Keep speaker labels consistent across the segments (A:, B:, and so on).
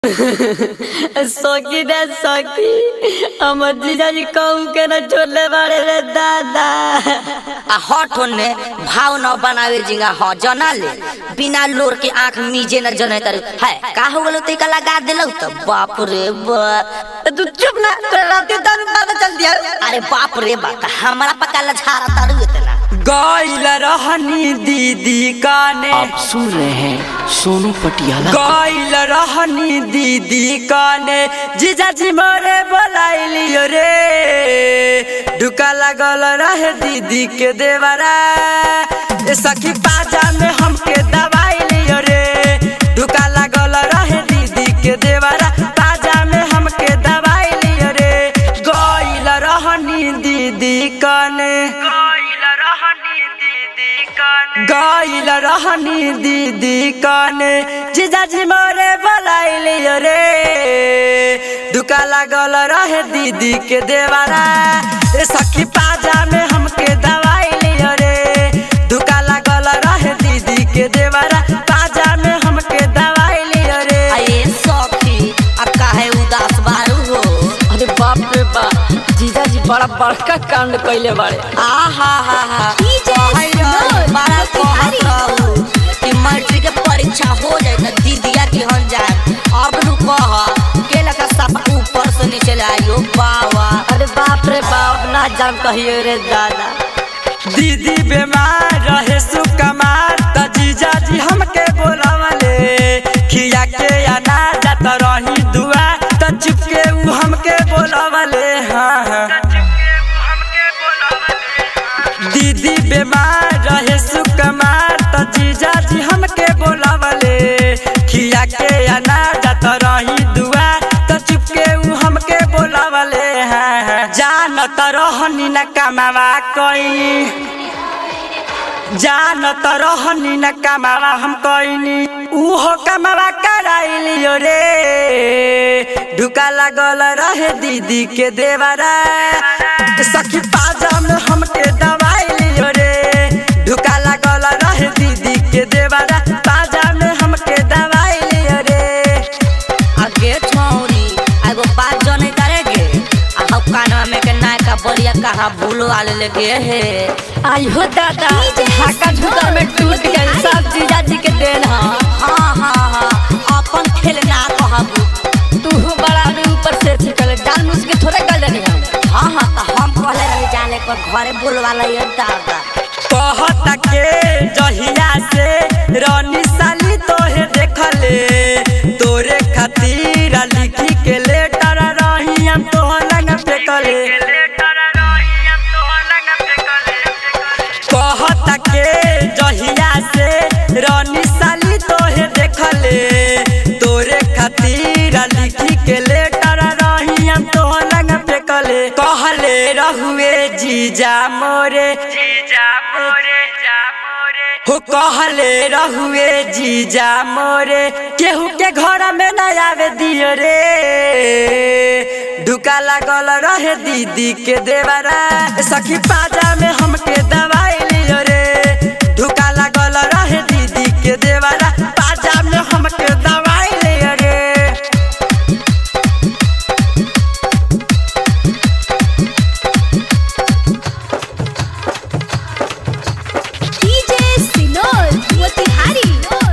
A: सखी रे सखी हमर जीजाजी कहू के न छोड़ले बाड़े रे दादा
B: आ हट होने भाव न बनावे जिंगा ह जना ले बिना लोर के आंख मीजे न जने तर है का हो गलो ते का लगा देलौ त बाप रे बाप
A: तू चुप ना तोरा राती दारू पता चल दिया
B: अरे बाप रे बाप हमरा पका लझारा तारू इतना
C: गैल रहनी दीदी काने
D: आप सुन रहे हैं सोनू पटियाला
C: गैल रहनी दीदी काने जीजाजी मोरे बोलाइलियो रे ढुका लागल रहे दीदी के देवरा ए सखी पाजा में हमके दवाई लियो रे ढुका लागल रहे दीदी के देवरा पाजा में हमके दवाई लियो रे गैल रहनी दीदी काने गैल रहनी दीदी काने जीजाजी मोरे बोलाइलियो रे दुका लागल रहे दीदी के देवारा ए सखी पाजा में हमके दवाई लियो रे दुका लागल रहे दीदी के देवारा पाजा में हमके दवाई लियो रे
B: आए सखी आ काहे उदास बारू हो
A: अरे बाप रे बाप जीजाजी बड़ा बड़का कांड कइले बाड़े
B: आ हा हा हा कहै रही, बड़ा कहत रहू कि मैट्रिक के परीक्षा हो जाए त दीदिया के हम जाए अब नु कह के लगा सब ऊपर से नीचे ले आइयो बावा
A: अरे बाप रे बाप ना जान कहियो रे दादा
C: दीदी बीमार रहे सुकमार त जीजाजी हमके बोलावले खिया के अनार जात रही दुआ त चुपके उ हमके बोलावले हाँ हाँ दीदी बीमार रहे सुकमार त जीजाजी हमके बोलावले खिया के अनार जात रही दुआ त चुपके उ हमके बोलावले हाँ हाँ जानत रहनी न कमावा कइनी जानत रहनी न कमावा हम कइनी उहो कमावा कराइलियो रे ढुका लागल रहे दीदी के देवरा सखी पाजा में हमके दवाई लियो रे ढुका लागल रहे दीदी के देवरा पाजा में हमके दवाई लियो रे
B: आगे छौरी एगो बात जने करेगे आ हम कानवा में के नायका बलिया कहाँ भूलो आले लगे हे
A: आई हो दादा ढाका झुकर में टूट गई सब जीजाजी के देन हा
B: हाँ हाँ हाँ अपन खेल ना कहबू
A: तू बड़ा रे ऊपर से छिकल डाल मुझ के थोड़े गल रही हम
B: हाँ हाँ तो हम कहले रही जाने पर घरे बोलवा ये दादा
C: कहता के जहिया से रानी साली तोहे देखले तोरे खातिर लिखी के लेटर रही हम तोहर लंग फेकले कहता के जहिया से रानी साली तोहे देखले तोरे खातिर लिखी के लेटर रही हम तोहर लंग फेकले कहले रहुए जीजा मोरे हो कहले रहुए जीजा मोरे केहू के घर में न आवे दियो रे ढुका लागल रहे दीदी के देवरा सखी पाजा में हमके दवाई लियो रे ढुका लागल रहे दीदी के देवरा पाजा में हमके दवाई लियो रे
E: DJ Sinol Motihari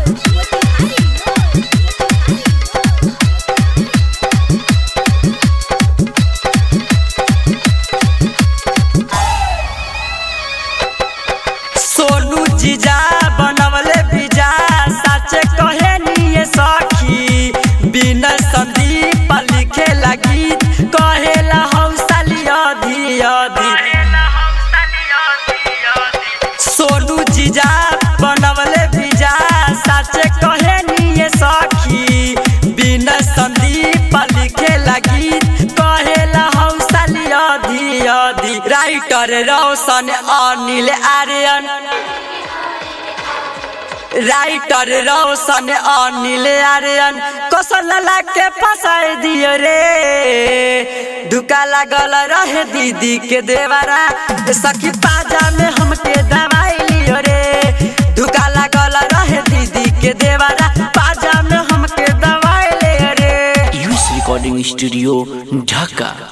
C: सोनू जीजा बनवले बीजा साचे कहे निये सखी बिना संदीप लिखे लगी कहेला हौसली अधि अधि सोनू जीजा बनवले बीजा साचे कहे निये सखी बिना संदीप लिखे लगी कहेला हौसली अधि अधि राइटर रोशन अनिल आर्यन राइटर रोशन अनिल आर्यन कौशल के फंसाई दियो रे ढुका लागल रहे दीदी के देवरा सखी पाजा में हमके दवाई लियो रे ढुका लागल रहे दीदी के देवरा पाजा में हमके दवाई ले रे
D: रिकॉर्डिंग स्टूडियो ढाका